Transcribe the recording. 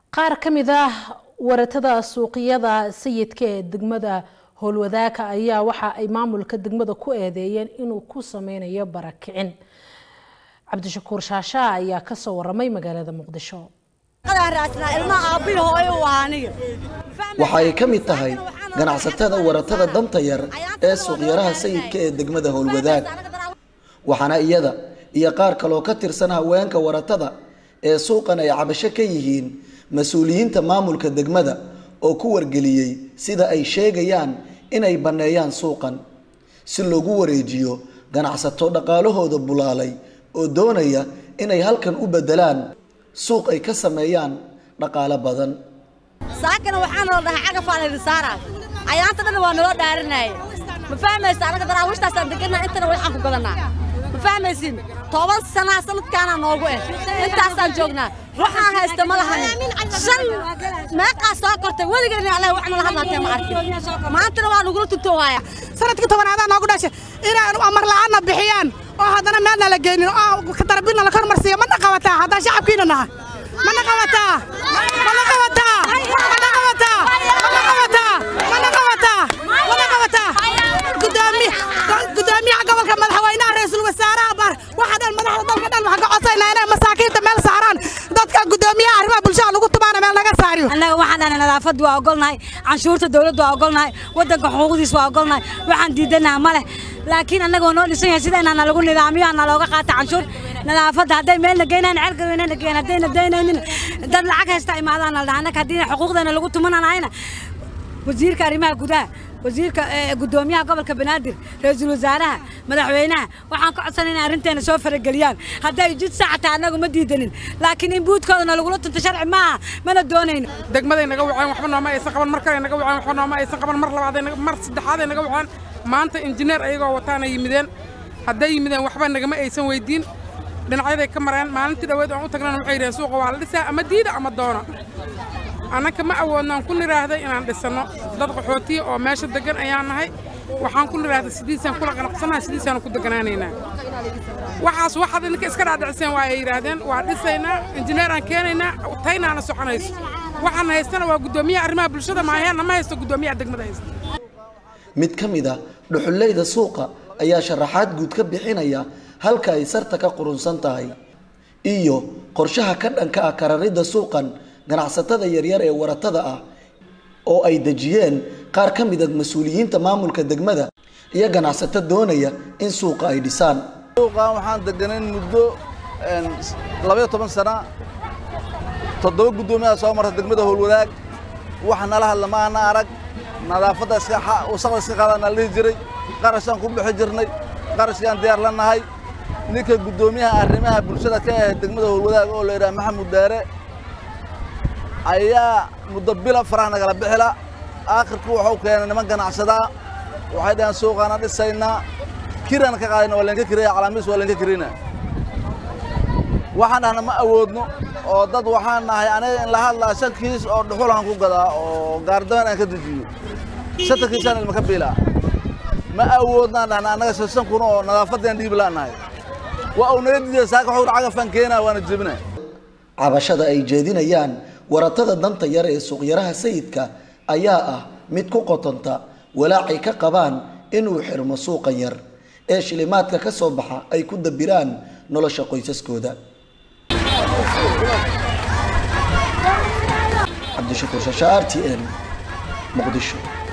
qaar ka mid ah waratada suuqyada sayidka ee degmada howlwadaaka ayaa waxa ay maamulka degmada ku eedeeyeen inuu ku sameynayo barakicin cabdishakuur shaashaa ayaa kasoo waramay magaalada muqdisho waxa ay ka mid tahay ganacsatada waratada danta yar ee suuqyaraha sayidka ee degmada howlwadaag waxaana iyada iyo qaar kaloo ka tirsan haweenka waratada ee suuqan ay cabasho ka yihiin mas-uuliyiinta maamulka degmada oo ku wargeliyey sida ay sheegayaan inay banneeyaan suuqan si loogu wareejiyo ganacsato dhaqaalahooda bulaalay oo doonaya inay halkan u beddelaan suuq ay ka sameeyaan dhaqaalo badan saakana waxaana la dhahaa cagafaalirisaara ayaanta dhan waa naloo dhaarinaaye ma fahmaysa anaga daraawiishtaasaan deganaa intana waxaan ku gadanaa ma fahmaysin toban sanaa sanadkaana noogu eh intaasaan joognaa waxaan haysta ma lahan shan meeqaa soo kortay weligeena allah wax nala hadlaatee ma arkin maantana waa nagula tutoowaaya sanadkii tobanaadaan noogu dhashay inay amar la'aanna bixiyaan oo haddana meelna la geynin oo darabina la kormarsiiyo mana qabataa haddaan shacabkiina nahay mana qabataa mana qabataa mana qabataa mana qabataa mana qabataa mana qabataa gudoomiyaha gobolka madaxweynaha ra-iisul wasaaraha bar waxa dhan madaxda dalka dhan waxaan ka codsaynaa inay masaakiinta meel saaraan dadka gudoomiyaha arrimaha bulshada lagu tumaana meel laga saariyo annaga waxaan dhahnay nadaafaddu waa ogolnahay canshuurta dawladdu waa ogolnahay waddanka xuquuqdiis waa ogolnahay waxaan diidanaha ma leh laakiin annagoo noo dhisan yahay sidayna na lagu nidaamiyo ana looga qaata canshuur nadaafadda hadday meelna geynaan ceelgaweynana geen haddayna daynaynin dad lacag haysta imaadaan la dhaha annaga haddii xuquuqdeena lagu tumananahayna wasiirka arrimaha gudaha wasiirka gudoomiyaha gobolka banaadir ra-iisul wasaaraha madaxweynaha waxaan ka codsanay inay arrinteena soo farageliyaan hadday jid saacata annagu ma diidanin laakiin in buudkoodana lagula tunto sharci maaha mana doonayno degmaday naga waceen waxba nooma aysan qaban mar kale naga waceen waxba nooma aysan qaban mar labaaday mar saddexaaday naga waceen maanta injineer ayagoo wataana yimideen hadday yimideen waxba nagama aysan weydiin dhinacyaday ka mareen maalintii dhaweed aan u tagnana waxay yidhaheen suuqa waa la dhisaa ama diida ama doona annaka ma awoodnaan ku nidhaahday inaan dhisanno dad qaxootiya oo meesha deggan ayaan nahay waxaan ku nidhaahday sidiisaan kula qanacsannahay sidiisaanu ku deganaanaynaa waxaas waxaad idinka iska dhaadhiciseen waa ay yidhaahdeen waa dhisaynaa injineeraan keenaynaa taynaana soconayso waxaan haystana waa guddoomiyaha arrimaha bulshada maaheenna ma haysto guddoomiyaha degmada haysta mid ka mid a dhuxulleyda suuqa ayaa sharaxaad guud ka bixinaya halka ay sarta ka qurunsan tahay iyo qorshaha ka dhanka ah kararidda suuqan ganacsatada yaryar ee waratada ah oo ay dejiyeen qaar ka mid a mas-uuliyiinta maamulka degmada iyo ganacsato doonaya in suuqa ay dhisaan suuqan waxaan deganayn muddo labaiyo toban sana toddoba guddoomiyaha soo marta degmada howlwadaag wax nala hadla ma ana arag nadaafadda wasaqda iska qaadaan la dhihi jiray qarashaan ku bixi jirnay qarashkaan diyaar la nahay ninka guddoomiyaha arrimaha bulshada ka ah degmada howlwadaag oo la yidhaha maxamud daare ayaa muddo bila faraha nagala bixila aakhirku wuxuu keenay niman ganacsadaa waxay dhaheen suuqaana dhisaynaa kiraan ka qaadayna waa leenka kiraya calaamiis waa leenka kirina waxaan dhahna ma awoodno oo dad waxaan nahay aniga in la hadlaa shan kiis oo dhuxulaan ku gadaa oo gaardaban aan ka dejiyo shanta kiisaan ilmaka biilaa ma awoodnaan dhahna annaga shan kun oo nadaafaddeen dhiiblaan nahay waa uu naga diiday saaka wuxuu cagafaan keenaa waana jebina cabashada ay jeedinayaan waratada danta yar ee suuqyaraha sayidka ayaa ah mid ku qotonta walaacay ka qabaan inuu xirmo suuqan yar ee shilimaadka ka soo baxa ay ku dabiraan nolosha qoysaskooda cabdishakuur shasha r t n muqdisho